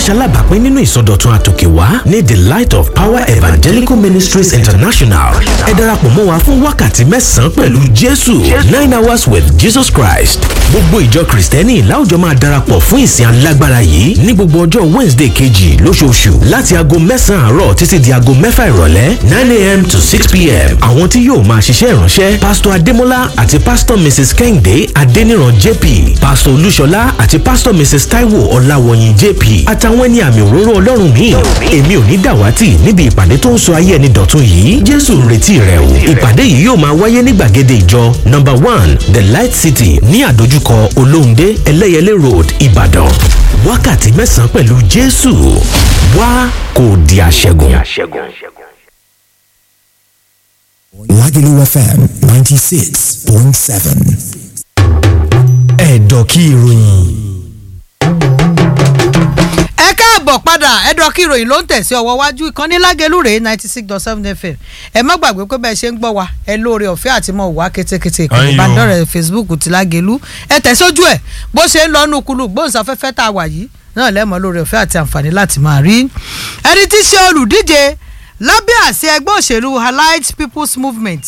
ṣalábàápín nínú ìsọdọ̀tun àtòkèwá ní the light of power evangelical ministries international ẹ darapọ̀ mọ́ wa fún wákàtí mẹ́sàn-án pẹ̀lú jésù nine hours with jesus christ gbogbo ìjọ kristẹni láwùjọ máa darapọ̀ fún ìsìn alágbára yìí ní gbogbo ọjọ́ wednesday kejì lóṣooṣù láti aago mẹ́sàn-án àárọ̀ títí di aago mẹ́fà ìrọ̀lẹ́ nine a.m. to six p.m. àwọn tí yóò máa ṣiṣẹ́ ìránṣẹ́ pásítọ̀ adémọ́lá àti pásítọ̀ mrs kẹ́hìndé adéníran jp pásítọ̀ olúṣọlá àti pásítọ̀ mrs taiwo ọláwọ̀yìn jp àtàwọn ẹni àmì òróró ọlọ́run míì èmi ò ní dàwátì níbi ìpàdé tó ń sọ ayé ẹni dọ̀tun yìí jésù ń retí rẹ o ìpàdé yìí yóò máa wáyé ní gbàgede ìjọ number one the light city ní àdójúkọ olóhùndé ẹlẹ́yẹlé road ìbàdàn wákàtí mẹ́sàn-án pẹ̀lú jésù wá kò di àṣẹgun. Lagelu FM 96.7. ẹ̀dọ̀ kí ìròyìn. ẹ káàbọ̀ padà ẹ̀dọ̀ kí ìròyìn ló ń tẹ̀sí ọwọ́ wájú ìkànnì lágẹ̀lú rèé ninety six dot seven fm ẹ má gbàgbé pé bẹ́ẹ̀ ṣe ń gbọ́ wa ẹ lóore ọ̀fẹ́ àti mọ̀ wá kétékété ìkànnì Ayọ̀. ìbánidọ́rẹ̀ facebook ti lágẹ̀lú ẹ tẹ̀sójú ẹ̀ bó ṣe ń lọ nù kulù gbóhùnsáfẹ́fẹ́ tá a wà yìí náà lẹ́mọ̀ lóore ọ̀fẹ́ àti àǹfààní láti máa rí ẹni tí í ṣe olùdíje lábẹ́ àṣẹ ẹgbẹ́ òṣèlú allied people's movement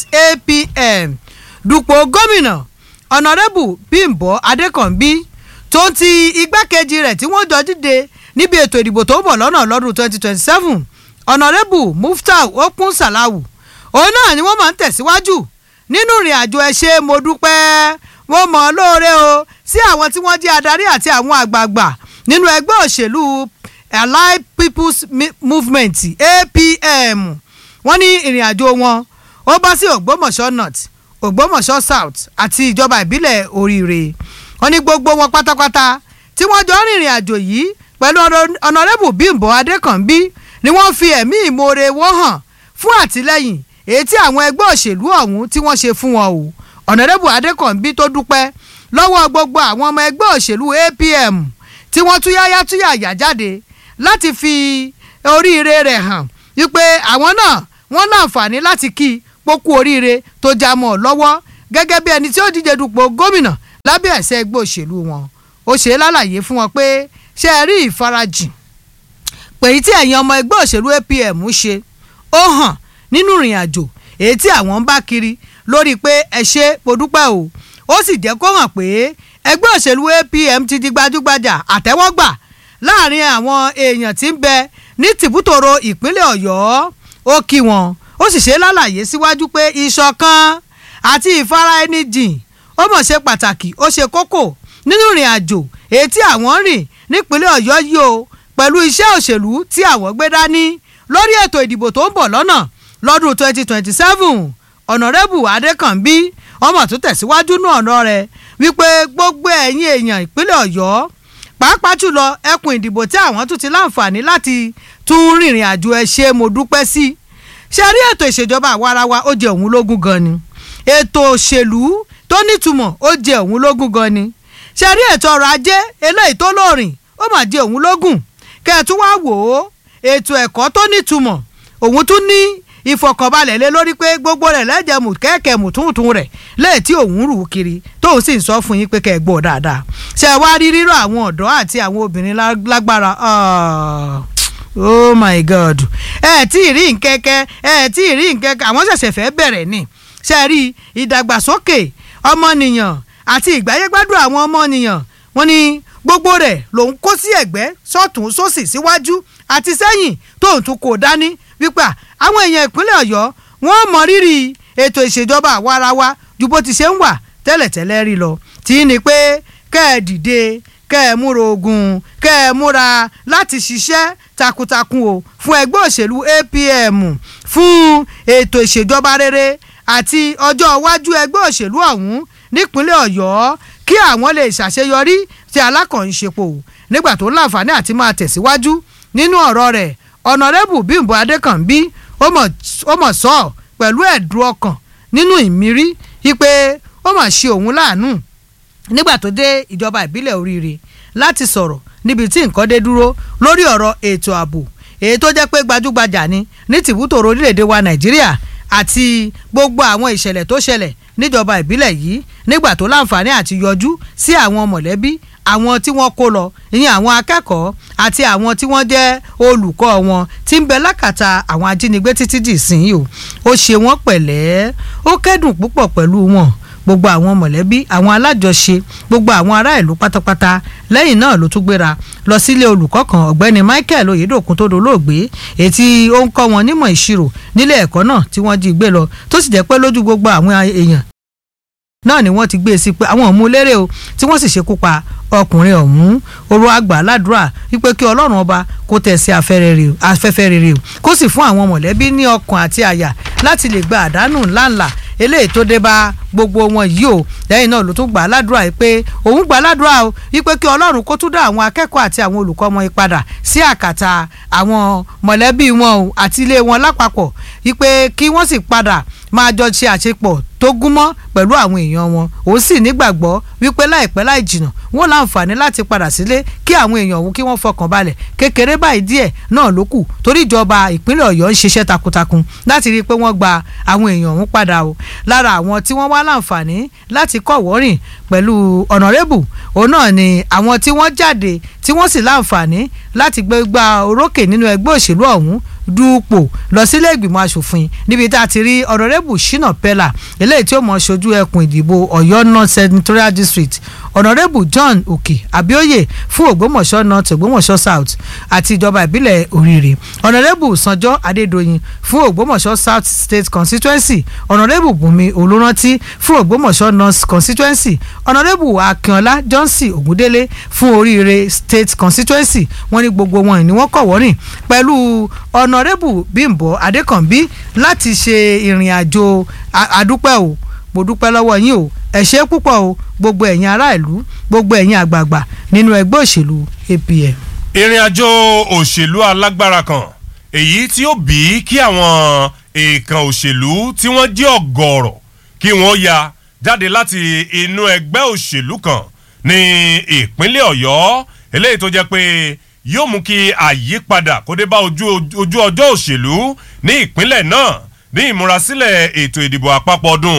apm dupò gómìnà ọ̀nàrẹ́bù bímbọ́ adékànbí tó ń ti igbákejì rẹ̀ tí wọ́n jọ dìde níbi ètò ìdìbò tó ń bọ̀ lọ́nà lọ́dún 2027 ọ̀nàrẹ́bù muftau okun salawu òun náà ni wọ́n máa ń tẹ̀síwájú nínú ìrìn àjò ẹ ṣé mo dúpẹ́ wọ́n mọ̀ ọ́ lóore o sí àwọn tí wọ́n jẹ́ adarí àti àwọn àgbààgbà nínú ẹgbẹ́ òṣèlú allied people's Mi- movement apm wọ́n ní ìrìn àjò wọn ó bá sí ògbómọ̀ṣọ́ north ògbómọ̀ṣọ́ south àti ìjọba ìbílẹ̀ oríire wọ́n ní gbogbo wọn pátápátá tí wọ́n jọ rìnrìn àjò yìí pẹ̀lú ọ̀nà- ọ̀nàrẹ́bù bímbọ́ adékànbí ni wọ́n fi ẹ̀mí ìmoore wọ́n hàn fún àtìlẹ́yìn èyí tí àwọn ẹgbẹ́ òṣèlú ọ̀hún tí wọ́n ṣe fún wọn o ọ̀nàrẹ́bù adékànbí tó dúpẹ́ lọ́wọ́ gbogbo àwọn ọmọ ẹgbẹ́ òṣèlú apm tí wọ́n túyáyá túyàyà jáde láti fi oríire rẹ̀ hàn wípé àwọn náà wọ́n láǹfààní láti kí i pókú oríire tó já mọ́ ọ lọ́wọ́ gẹ́gẹ́ bí ẹni tí ó díje dupò gómìnà lábẹ́ ẹ̀sẹ̀ ẹgbẹ́ òṣèlú wọn ó ṣe é lálàyé fún wọn pé ṣe é rí ìfarajìn pèyí tí ẹ̀yin ọmọ ẹgbẹ́ òṣèlú apm ṣe ó hàn nínú ìrìn àjò èyí tí àwọn ń bá kiri lórí pé ẹ ṣe mo dúpẹ́ o ó sì jẹ́ kó hàn pé ẹgbẹ́ òṣèlú apm ti di gbajúgbajà àtẹ́wọ́gbà láàrin àwọn èèyàn tí ń bẹ ní tìbútòrò ìpínlẹ̀ ọ̀yọ́ ó kí wọn ó sì ṣe lálàyé síwájú pé ìṣọ̀kan àti ìfara ẹni jìn ó mọ̀ ṣe pàtàkì ó ṣe kókó nínú ìrìn àjò èyí tí àwọn ń rìn nípínlẹ̀ ọ̀yọ́ yìí o pẹ̀lú iṣẹ́ òṣèlú tí àwọn gbé dání lórí ètò ìdìbò tó ń bọ̀ lọ́nà lọ́dún 2027 ọ̀nàrẹ́bù adékànbí ọmọ tó tẹ̀síwájú ní ọ̀nà rẹ̀ wípé gbogbo ẹ̀yin èèyàn ìpínlẹ̀ ọ̀yọ́ pàápàá jùlọ ẹkùn ìdìbò tí àwọn tún ti láǹfààní láti tún rìnrìn àjò ẹ ṣe mo dúpẹ́ sí ṣe rí ètò ìṣèjọba àwarawa ó jẹ òun lógún gan ni ètò òṣèlú tó nítumọ̀ ó jẹ òun lógún gan ni ṣe rí ètò ọrọ̀ ajé eléyìí tó lóòrìn ó mà jẹ òun lógún kẹ́ẹ̀tún wá wò ó ètò ẹ̀kọ́ tó nítumọ̀ òun tún ní ìfọkànbalẹ̀ lé lórí pé gbogbo rẹ̀ lẹ́jẹ̀ mú kẹ́kẹ́ mùtúntún rẹ̀ lẹ́yìn tí òun rù ú kiri tóun sì ń sọ fún yín pé kẹ́ ẹ gbọ́ dáadáa ṣe wá rí rírọ̀ àwọn ọ̀dọ́ àti àwọn obìnrin lá- lágbára ah, oh my god ẹ tí ì rí nkẹ́kẹ́ ẹ tí ì rí nkẹ́kẹ́ àwọn ṣẹ̀ṣẹ̀ fẹ́ bẹ̀rẹ̀ ni ṣe rí ìdàgbàsókè ọmọnìyàn àti ìgbáyégbádùn àwọn ọmọnìyàn wọn ni gbogbo rẹ̀ lòun kó sí ẹ̀gbẹ́ sọ́tún sósì síwájú àti sẹ́yìn tóun tún kò dání wípé à, àwọn èèyàn ìpínlẹ̀ ọ̀yọ́ wọ́n mọ rírì ètò ìṣèjọba àwarawa ju bó ti ṣe ń wà tẹ́lẹ̀tẹ́lẹ̀ rí lọ tí í ni pé kẹ́ ẹ dìde kẹ́ ẹ múra ogun kẹ́ ẹ múra láti ṣiṣẹ́ takuntakun o fún ẹgbẹ́ òṣèlú apm fún ètò ìṣèjọba rere àti ọjọ́ iwájú ẹgbẹ́ òṣèlú ọ̀hún nípínlẹ̀ ọ̀yọ́ kí àwọn lè ṣàṣeyọrí tí alákànṣepọ̀ nígbà tó láǹfààní àti máa tẹ̀síwájú nínú ọ̀rọ̀ rẹ̀ ọ̀nàrẹ́bù bímbọ́ adékànbí ó mọ̀ ó mọ̀ sọ ọ́ pẹ̀lú ẹ̀dùn ọkàn nínú ìmírí wípé ó mà ṣe òun láàánú nígbà tó dé ìjọba ìbílẹ̀ oríire láti sọ̀rọ̀ níbi tí nǹkan dé dúró lórí ọ̀rọ̀ ètò ààbò èyí tó jẹ́ pé gbajúgbajà ni ní tìbútòrò orílẹ̀-èdè wa nàìjíríà àti gbogbo àwọn ìṣẹ̀lẹ̀ tó ṣẹlẹ̀ níjọba ìbílẹ̀ yìí nígbà tó láǹfààní àti yọjú sí àwọn mọ̀lẹ́bí àwọn tí wọ́n kó lọ ìyẹn àwọn akẹ́kọ̀ọ́ àti àwọn tí wọ́n jẹ́ olùkọ́ wọn tí ń bẹ lákàtà àwọn ajínigbé títí dì sí yìí o ó ṣe wọ́n pẹ̀lẹ́ ó kẹ́dùn púpọ̀ pẹ̀lú wọn gbogbo àwọn mọ̀lẹ́bí àwọn alájọṣe gbogbo àwọn ará ìlú pátápátá lẹ́yìn náà ló tún gbéra lọ sílé olùkọ́ kan ọ̀gbẹ́ni Michael Oyèdòkun tó dolóògbé ètí ó ń kọ́ wọn nímọ̀ ìṣirò nílé ẹ̀kọ́ náà tí wọ́n jí gbé lọ tó sì jẹ́ pé lójú gbogbo àwọn èèyàn náà ni wọ́n ti gbé e sí pé àwọn òun lérè o tí wọ́n sì ṣekú pa ọkùnrin ọ̀hún oró àgbà ládùúrà wípé kí ọlọ́run ọba kó tẹ̀ sí afẹ́fẹ́ rere o kó sì fún àwọn mọ̀lẹ́bí ní ọkàn àti àyà láti lè gba àdánù ńláńlá eléyìí tó dé bá gbogbo wọn yìí o lẹ́yìn náà ló tún gbà á ládùúrà yìí pé òun gbà á ládùúrà o wípé kí ọlọ́run kó tún dá àwọn akẹ́kọ̀ọ́ àti àwọn olùkọ́ wọn padà sí àkàtà àwọn mọ̀lẹ́bí wọn o àti ilé wọn lápapọ̀ wípé kí wọ́n sì padà máa jọ ṣe àṣepọ̀ tó gúnmọ́ pẹ̀lú àwọn èèyàn wọn òun sì nígbàgbọ́ wípé láìpẹ́ láì jìnnà wọn láǹfààní láti padà sílé kí àwọn èèyàn òun kí wọ́n fọkàn balẹ̀ kékeré báyìí díẹ̀ náà ló kù torí ìjọba ìpínlẹ̀ ọ̀yọ́ ń ṣiṣẹ́ takuntakun láti rí i pé wọ́n gba àwọn èèyàn òun padà o lára àwọn tí wọ́n wá láǹfààní láti kọ̀ wọ́rìn pẹ̀lú ọ̀nàrẹ́bù òun náà ni àwọn tí wọ́n jáde tí wọ́n sì láǹfààní láti gbégbá orókè nínú ẹgbẹ́ òṣèlú ọ̀hún dúpọ̀ lọ sílé ìgbìmọ̀ asòfin níbi tá a ti rí ọ̀nàrẹ́bù shina pella eléyìí tí ó mọ̀ ṣojú ẹkùn ìdìbò ọ̀yọ́ north senatorial district ọ̀nàrẹ́bù john òkè abíóyè fún ògbómọ̀ṣọ́ north ògbómọ̀ṣọ́ south àti ìjọba ìbílẹ̀ òrìrì ọ̀nàrẹ́bù sanjọ́ adédọ̀yìn fún ògbómọ̀ṣọ́ south state constituency ọ̀nàrẹ́bù bùnmi olùrántí fún ògbómọ̀ṣọ́ north constituency ọ̀nàrẹ́bù akínọlá johnson ògúndélé fún oríire state constituency wọ́n ní gbogbo wọn ni wọ́n kọ̀ wọ́rìn pẹ̀lú ọ̀nàrẹ́bù bímbọ́ adékànbí láti ṣe ìrìn àjò àdúpẹ́ o mo dúpẹ́ lọ́wọ́ yín o ẹ ṣé púpọ̀ o gbogbo ẹ̀yin ará ìlú gbogbo ẹ̀yin àgbààgbà nínú ẹgbẹ́ òṣèlú APM. ìrìn àjò òṣèlú alágbára kan èyí tí ó bí kí àwọn èèkàn òṣèlú tí wọ́n jẹ́ ọ̀gọ̀ọ̀rọ̀ kí wọ́n ya jáde láti inú ẹgbẹ́ òṣèlú kan ní ìpínlẹ̀ ọ̀yọ́ eléyìí tó jẹ́ pé yóò mú kí àyípadà kó dé bá ojú ojú ọjọ́ òṣèlú ní ìpínlẹ̀ náà ní ìmúrasílẹ̀ ètò ìdìbò àpapọ̀ ọdún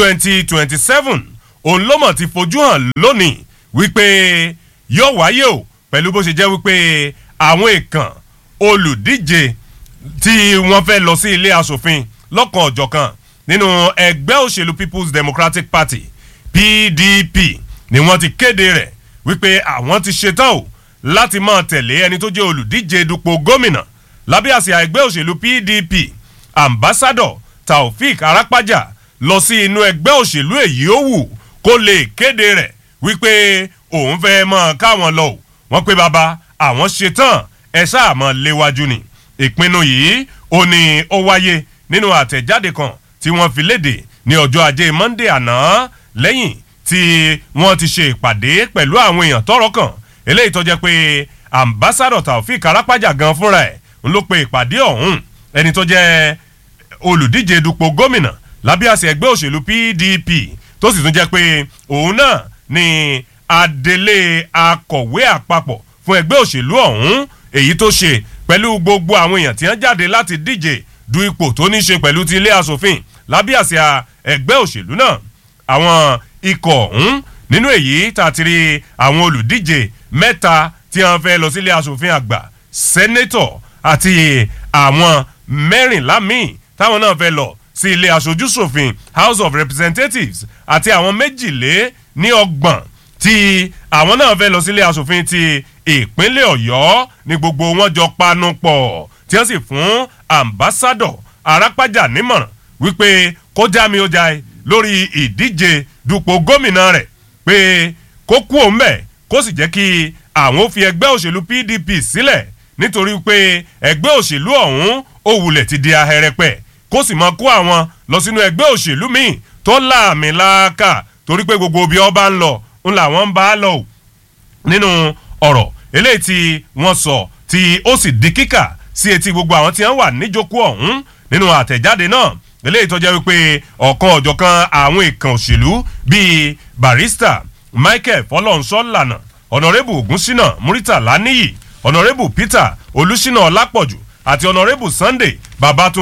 2027 òun ló mọ̀ ti fojú hàn lónìí wípé yóò wáyé o pẹ̀lú bó ṣe jẹ́ wípé àwọn èèkàn olùdíje tí wọ́n fẹ́ lọ sí ilé asòfin lọ́kàn ọ̀jọ̀kan nínú ẹgbẹ́ òṣèlú People's Democratic Party PDP ni wọ́n ti kéde rẹ̀ wípé àwọn ti ṣetán o láti máa tẹ̀lé ẹni tó jẹ́ olùdíje dupò gómìnà lábẹ́ àsíá ẹgbẹ́ òṣèlú PDP ambassador Taofik Arapaja lọ sí inú ẹgbẹ́ òṣèlú èyí ó wù kó lè kéde rẹ̀ wípé òun fẹ́ mọ káwọn lọ o wọ́n pé bàbá àwọn ṣetán ẹ sáà mọ léwájú ni ìpinnu yìí ó ní ó wáyé nínú àtẹ̀jáde kan tí wọ́n fi léde ní ọjọ́ ajé Monday àná lẹ́yìn tí wọ́n ti ṣe ìpàdé pẹ̀lú àwọn èèyàn tọ́rọ̀ kàn eléyìí tó jẹ́ pé ambassador Taofik Arapaja gan fúnra ẹ̀ ń ló pe ìpàdé ọ̀hún ẹni tó jẹ́ olùdíje dupò gómìnà lábẹ́ àṣẹ ẹgbẹ́ òṣèlú PDP tó sì tún jẹ́ pé òun náà ni adelé akọ̀wé àpapọ̀ fún ẹgbẹ́ òṣèlú ọ̀hún èyí tó ṣe pẹ̀lú gbogbo àwọn èèyàn tí wọ́n jáde láti díje du ipò tó ní ṣe pẹ̀lú ti ilé asòfin lábẹ́ àṣẹ ẹgbẹ́ òṣèlú náà àwọn ikọ̀ ọ̀hún nínú èyí tàtírí àwọn olùdíje mẹ́ta tí wọ́n fẹ́ lọ sílé asòfin àgbà sẹ́nẹ́tọ̀ àti àwọn mẹ́rìnlá míì táwọn náà fẹ́ lọ sí ilé aṣojúṣòfin house of representatives àti àwọn méjìlé ní ọgbọ̀n tí àwọn náà fẹ́ lọ sílé aṣòfin ti ìpínlẹ̀ ọ̀yọ́ ní gbogbo wọn jọ panu pọ̀ tí wọ́n sì fún ambassador arápájà nímọ̀ràn wípé kó já mi ó já ẹ lórí ìdíje dupò gómìnà rẹ̀ pé kó kú òun bẹ̀ kó sì jẹ́ kí àwọn ó fi ẹgbẹ́ òṣèlú pdp sílẹ̀ nítorí pé ẹgbẹ́ òṣèlú ọ̀hún ó wulẹ̀ ti di ahẹ́rẹ́pẹ́ kó sì máa kó àwọn lọ sínú ẹgbẹ́ òṣèlú míì tó láàmì láàkà torí pé gbogbo ibi ọba ń lọ ń làwọn ń bá a lọ o nínú ọ̀rọ̀ eléyìí tí wọ́n sọ tí ó sì di kíkà sí etí gbogbo àwọn tí wọ́n wà níjókòó ọ̀hún nínú àtẹ̀jáde náà eléyìí tó jẹ́ wípé ọ̀kan ọ̀jọ̀kan àwọn ìkàn òṣèlú bíi barista michael fọlọ́nṣọ́lànà ọ̀nàrẹ́bù ògúnṣínà muritàlá níyì ọ̀nàrẹ́bù peter olùṣínà ọlápọ̀jù àti ọ̀nàrẹ́bù sunday babatunde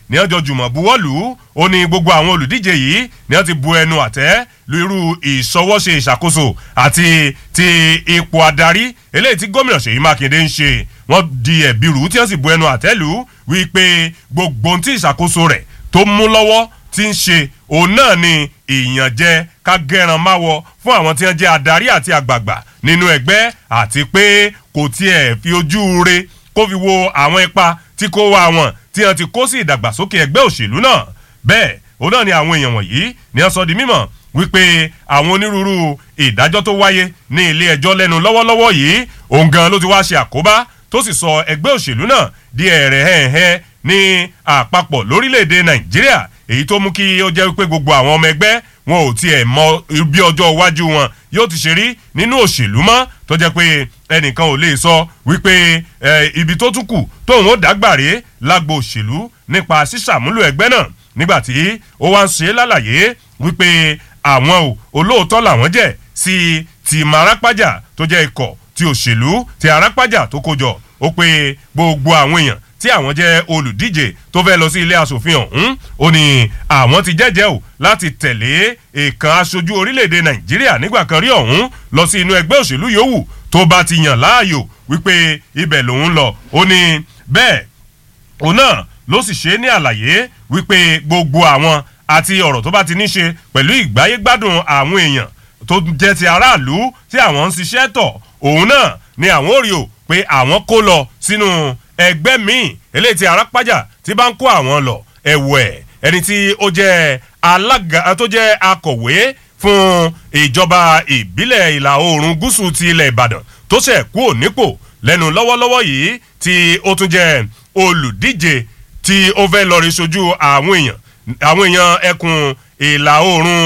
ní ọjọ́ jùmọ̀ buwọ́lù ó ní gbogbo àwọn olùdíje yìí ní wọ́n ti bu ẹnu àtẹ́ lu irú ìṣọwọ́ṣe ìṣàkóso àti ti ipò adarí eléyìí tí gómìnà ṣèyí mákindé ń ṣe wọ́n di ẹ̀bi rù tí wọ́n sì bu ẹnu àtẹ́ lù wípé gbogbo ohun tí ìṣàkóso rẹ̀ tó mú lọ́wọ́ ti ń ṣe òun náà ni ìyànjẹ ká gẹran máwọ fún àwọn tí wọ́n jẹ́ adarí àti àgbààgbà nínú ẹgbẹ́ àti pé kò tiẹ̀ fi ojú re kó fi wo àwọn ipa tí kò wá wọn tí wọ́n ti kó sí ìdàgbàsókè ẹgbẹ́ òṣèlú náà bẹ́ẹ̀ òun náà ni àwọn èèyàn wọ̀nyí ni wọ́n sọ di mímọ̀ wípé àwọn onírúurú ìdájọ́ tó wáyé ní ilé ẹjọ́ lẹ́nu lọ́wọ́lọ́wọ́ yìí òun gan ló ti wá ṣe àkóbá tó sì sọ ẹgbẹ́ òṣèlú náà di ẹ̀rẹ̀ hẹ́ẹ̀hẹ́ ní àpapọ̀ lórílẹ̀‐èdè nàìjíríà èyí tó mú kí ó jẹ́ wípé gbogbo àwọn ọmọ ẹgbẹ́ wọn ò tiẹ̀ mọ bí ọjọ́ iwájú wọn yóò ti ṣe rí nínú òṣèlú mọ́ tó jẹ́ pé ẹnìkan ò lè sọ wípé ibi tó tún kù tóun ó dágbàre lágbo òṣèlú nípa sísàmúlò ẹgbẹ́ náà nígbàtí ó wá ń ṣe lálàyé wípé àwọn ò olóòótọ́ làwọn jẹ́ sí ti marápájà tó jẹ́ ikọ̀ ti òṣèlú ti arápájà tó kójọ ó pé gbogbo àwọn èèyàn tí àwọn jẹ́ olùdíje tó fẹ́ lọ sí ilé asòfin ọ̀hún ó ní àwọn ti jẹ́jẹ́ o láti tẹ̀lé ìkan aṣojú orílẹ̀-èdè nàìjíríà nígbà kan rí ọ̀hún lọ sí inú ẹgbẹ́ òṣèlú yòówù tó bá ti yàn láàyò wípé ibẹ̀ lòun lọ ó ní bẹ́ẹ̀ òun náà ló sì ṣe é ní àlàyé wípé gbogbo àwọn àti ọ̀rọ̀ tó bá ti ní ṣe pẹ̀lú ìgbáyégbádùn àwọn èèyàn tó jẹ́ ti aráàlú tí àwọn ń ṣiṣẹ́ tọ̀ òun náà ni àwọn ò rí o pé àwọn kó lọ sínú ẹgbẹ́ míì eléyìí tí arápájà tí bá ń kó àwọn lọ ẹ̀wẹ̀ ẹni tí ó jẹ́ alága tó jẹ́ akọ̀wé fún ìjọba ìbílẹ̀ ìlà oòrùn gúúsù ti ilẹ̀ ìbàdàn tó ṣẹ̀ kú ònípò lẹ́nu lọ́wọ́lọ́wọ́ yìí tí ó tún jẹ́ olùdíje tí ó fẹ́ lọ rí sojú àwọn èèyàn àwọn èèyàn ẹkùn ìlà oòrùn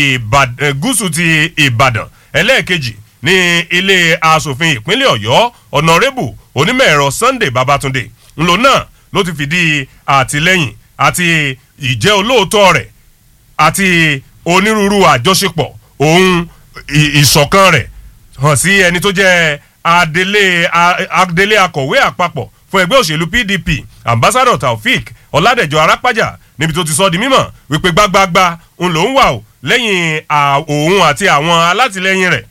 gúúsù ti ìbàdàn ẹlẹ́ẹ̀kejì ní ilé asòfin ìpínlẹ̀ ọ̀yọ́ ọ̀nàrẹ́bù onímọ̀-ẹ̀rọ sunday babatunde ńlò náà ló ti fìdí àtìlẹ́yìn àti ìjẹ́ olóòótọ́ rẹ̀ àti onírúurú àjọṣepọ̀ òun ìṣọ̀kan rẹ̀ hàn sí ẹni tó jẹ́ adelé akọ̀wé àpapọ̀ fún ẹgbẹ́ òṣèlú pdp ambassador taofik ọ̀làdẹ̀jọ arápájà níbi tó ti sọ di mímọ̀ wípé gbágbágbá ń lòún wà ó lẹ́yìn òun àti àwọn alátìlẹyìn rẹ̀